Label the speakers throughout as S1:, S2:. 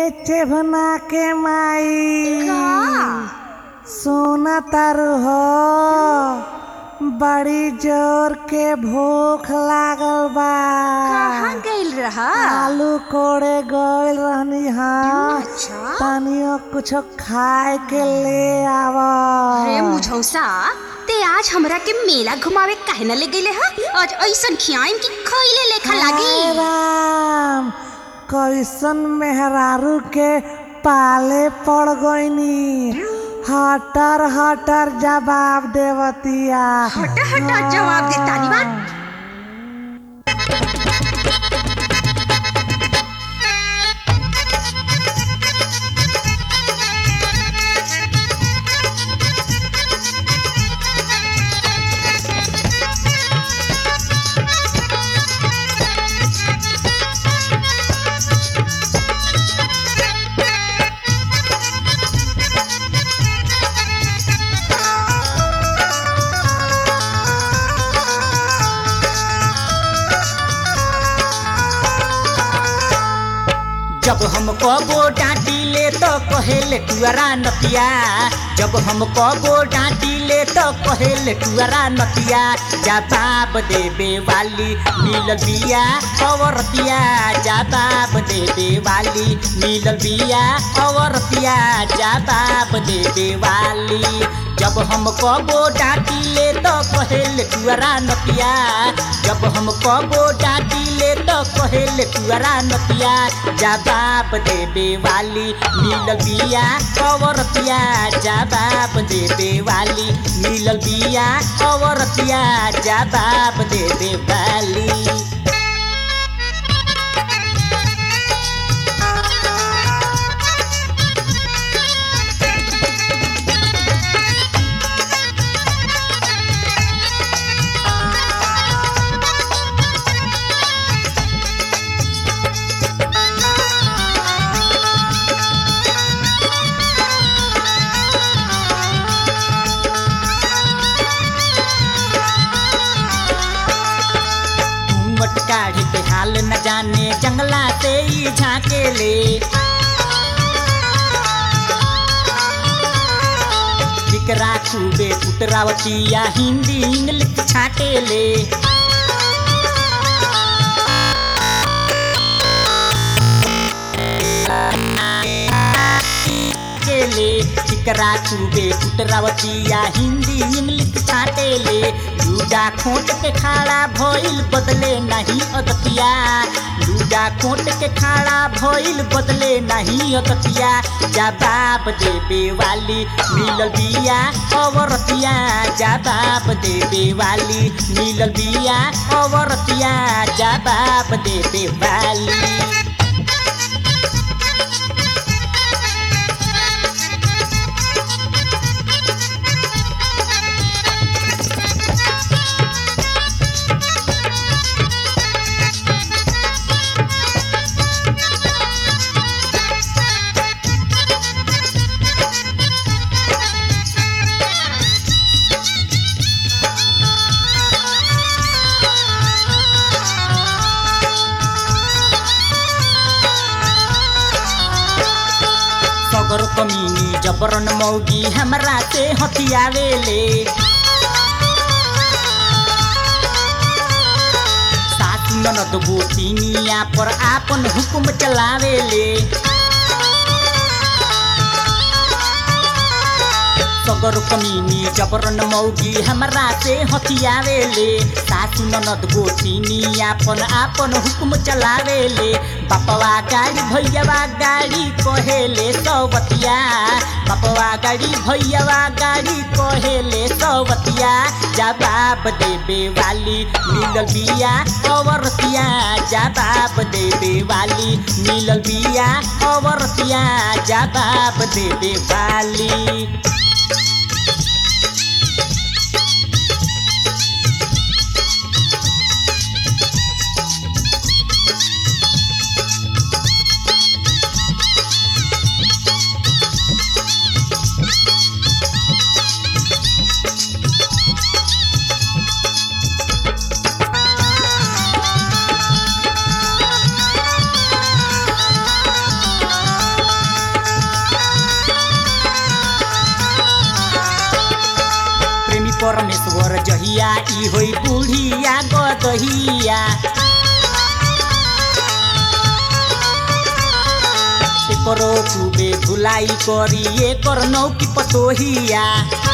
S1: चेभना के माई
S2: का
S1: सोना तारू हो बड़ी जोर के भूख लागल बा
S2: कहाँ गइल रहा
S1: आलू कोड़े गइल रहनी हाँ
S2: अच्छा
S1: तनियो कुछ खाए के ले आव
S2: रे मुझौसा ते आज हमरा के मेला घुमावे काहे न ले गइले हा आज ऐसन खियाइम कि खइले लेखा
S1: हाय
S2: लागी
S1: राम कैसन मेहरारू के पाले पड़ गईनी हटर हटर जवाब देवतिया
S2: हट हट जवाब दे तानी बात
S3: जब हम कबो डांटी ले तो कहेले टुअरा नतिया जब हम कबो डांटी ले तो कहेले टुअरा नतिया जवाब देबे वाली मिलल बिया औरतिया जवाब देबे वाली मिलल बिया औरतिया जवाब देबे वाली जब हम कबो डांटी ले तो कहेले टुअरा नतिया जब हम कबो डांटी ले तो कहेले टुअरा नतिया जवाब देबे वाली मिलल बिया औरतिया जवाब देबे वाली मिलल बिया औरतिया जवाब देबे वाली घूंघट काढ़ी के हाल न जाने जंगला से ही झाके ले विकरा खूबे पुतरावतिया हिंदी इंग्लिश छाटे ले ले चिकरा चूबे पुतरावतिया हिंदी इंग्लिश छाटे ले लूडा खोट के खाड़ा भइल बदले नहीं अदतिया लूडा खोट के खाड़ा भइल बदले नहीं अदतिया जवाब देबे वाली मिलल बिया औरतिया जवाब देबे वाली मिलल बिया औरतिया जवाब देबे वाली सगर कमीनी जबरन मौगी हमरा से हथियावेले सासु ननद गोतिनिया पर आपन हुकुम चलावेले सगर कमीनी जबरन मौगी हमरा से हथियावेले सासु ननद गोतिनिया अपन आपन हुकुम चलावेले बापवा गाड़ी भैयावा गाड़ी कहेले सौबतिया बापवा गाड़ी भैयावा गाड़ी कहेले सौबतिया जवाब देबे वाली मिलल बिया औरतिया जवाब देबे वाली मिलल बिया औरतिया जवाब देबे वाली परमेश्वर जहिया ई होई बुढ़िया गदहिया एकरो खूबे धुलाई करी एकर नौकी पतोहिया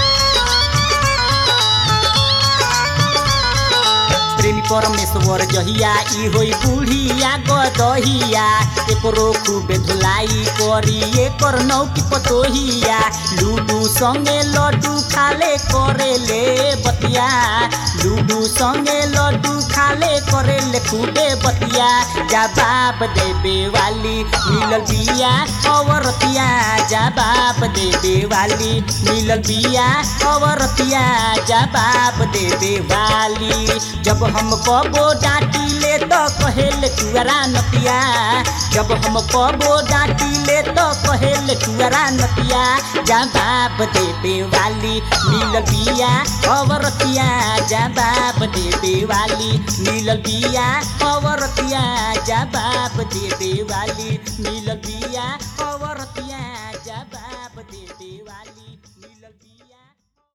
S3: प्रेमी परमेश्वर जहिया ई होई बुढ़िया गदहिया एकरो खूबे धुलाई करी एकर नौकी पतोहिया लूडू संगे लड्डू खाले करे ले बतिया लूडू संगे लड्डू खाले करे ले खूबे बतिया जवाब देबे वाली मिलल बिया अवरतिया जवाब देबे वाली मिलल बिया अवरतिया जवाब देबे वाली जब हम कबो डांटी ले तो कहेल टुअरा नतिया जब हम कबो डांटी ले तो कहेल टुअरा नतिया जवाब देबे वाली मिलल बिया अवरतिया जवाब देबे वाली मिलल बिया अवरतिया जवाब देबे वाली मिलल बिया